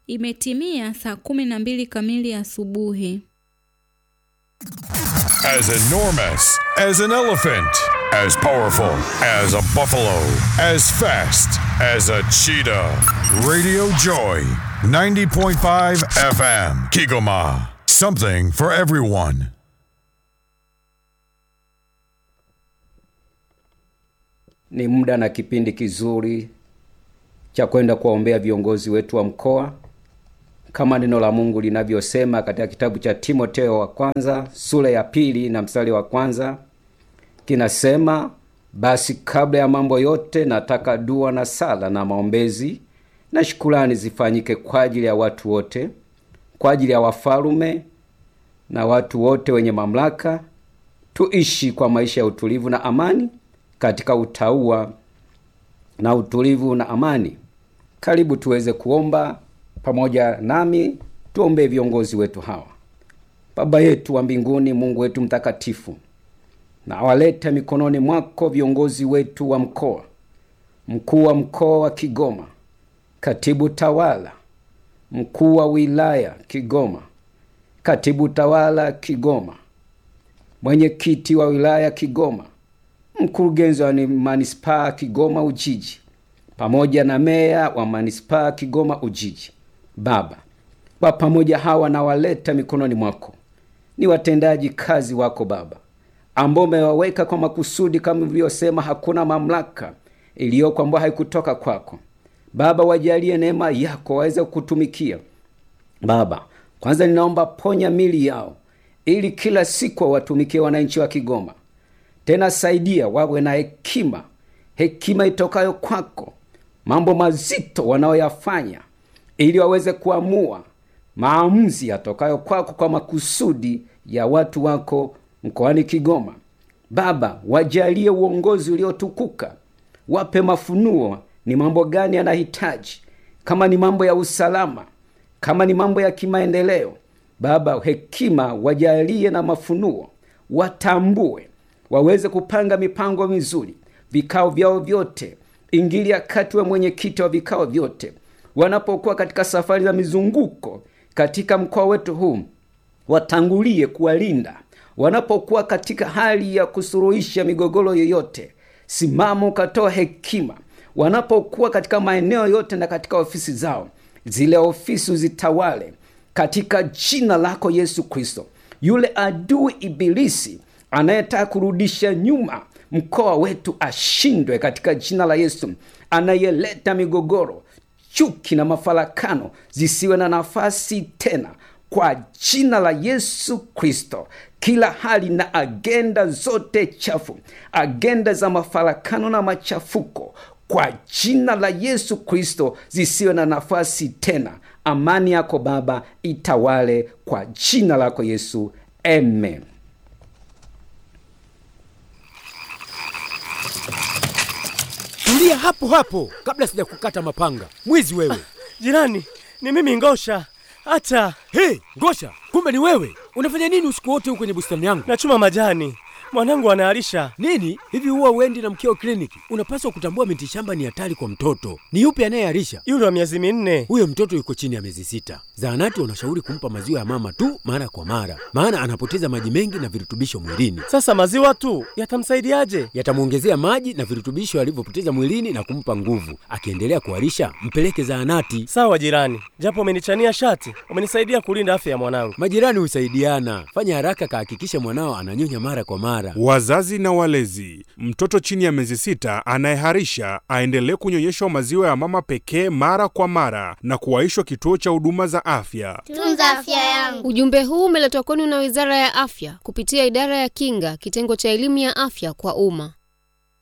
Imetimia saa kumi na mbili kamili asubuhi. As enormous as an elephant, as powerful as a buffalo, as fast as a cheetah. Radio Joy, 90.5 FM, Kigoma. Something for everyone. Ni muda na kipindi kizuri cha kwenda kuwaombea viongozi wetu wa mkoa kama neno la Mungu linavyosema katika kitabu cha Timoteo wa kwanza sura ya pili na mstari wa kwanza kinasema, basi kabla ya mambo yote nataka dua na sala na maombezi na shukurani zifanyike kwa ajili ya watu wote, kwa ajili ya wafalume na watu wote wenye mamlaka, tuishi kwa maisha ya utulivu na amani katika utauwa na utulivu na amani. Karibu tuweze kuomba pamoja nami, tuombee viongozi wetu hawa. Baba yetu wa mbinguni, Mungu wetu mtakatifu, na awaleta mikononi mwako viongozi wetu wa mkoa, mkuu wa mkoa wa Kigoma, katibu tawala, mkuu wa wilaya Kigoma, katibu tawala Kigoma, mwenyekiti wa wilaya Kigoma, mkurugenzi wa manispaa Kigoma Ujiji, pamoja na meya wa manispaa Kigoma Ujiji. Baba, kwa pamoja hawa nawaleta mikononi mwako, ni watendaji kazi wako Baba, ambao umewaweka kwa makusudi, kama ulivyosema, hakuna mamlaka iliyoko ambayo haikutoka kwako. Baba, wajalie neema yako waweze kukutumikia Baba. Kwanza ninaomba ponya mili yao, ili kila siku wawatumikie wananchi wa Kigoma. Tena saidia wawe na hekima, hekima itokayo kwako, mambo mazito wanayoyafanya, ili waweze kuamua maamuzi yatokayo kwako kwa makusudi ya watu wako mkoani Kigoma. Baba, wajalie uongozi uliotukuka, wape mafunuo, ni mambo gani yanahitaji, kama ni mambo ya usalama, kama ni mambo ya kimaendeleo. Baba, hekima wajalie na mafunuo, watambue waweze kupanga mipango mizuri, vikao vyao vyote. Ingilia kati, we mwenyekiti wa vikao vyote, wanapokuwa katika safari za mizunguko katika mkoa wetu huu, watangulie kuwalinda. Wanapokuwa katika hali ya kusuruhisha migogoro yoyote, simama ukatoa hekima. Wanapokuwa katika maeneo yote na katika ofisi zao, zile ofisi uzitawale katika jina lako Yesu Kristo. Yule adui Ibilisi anayetaka kurudisha nyuma mkoa wetu ashindwe katika jina la Yesu. Anayeleta migogoro, chuki na mafarakano zisiwe na nafasi tena kwa jina la Yesu Kristo. Kila hali na agenda zote chafu, agenda za mafarakano na machafuko, kwa jina la Yesu Kristo zisiwe na nafasi tena. Amani yako Baba itawale kwa jina lako Yesu, amen. Tulia hapo hapo kabla sijakukata mapanga. Mwizi wewe! Jirani, ni mimi Ngosha. Hata Hey, Ngosha, kumbe ni wewe! Unafanya nini usiku wote huko kwenye bustani yangu? nachuma majani, mwanangu anaharisha. Nini hivi, huwa uendi na mkeo kliniki? Unapaswa kutambua miti shamba ni hatari kwa mtoto. Ni yupi anayeharisha? Yule wa miezi minne. Huyo mtoto yuko chini ya miezi sita. Zahanati wanashauri kumpa maziwa ya mama tu mara kwa mara, maana anapoteza maji mengi na virutubisho mwilini. Sasa maziwa tu yatamsaidiaje? Yatamwongezea maji na virutubisho alivyopoteza mwilini na kumpa nguvu. Akiendelea kuharisha, mpeleke zahanati. Sawa jirani, japo umenichania shati, umenisaidia kulinda afya ya mwanangu. Majirani husaidiana. Fanya haraka, kahakikisha mwanao ananyonya mara kwa mara. Wazazi na walezi, mtoto chini ya miezi sita anayeharisha aendelee kunyonyeshwa maziwa ya mama pekee mara kwa mara na kuwaishwa kituo cha huduma za afya. Tunza afya yangu. Ujumbe huu umeletwa kwenu na Wizara ya Afya kupitia Idara ya Kinga, kitengo cha elimu ya afya kwa umma.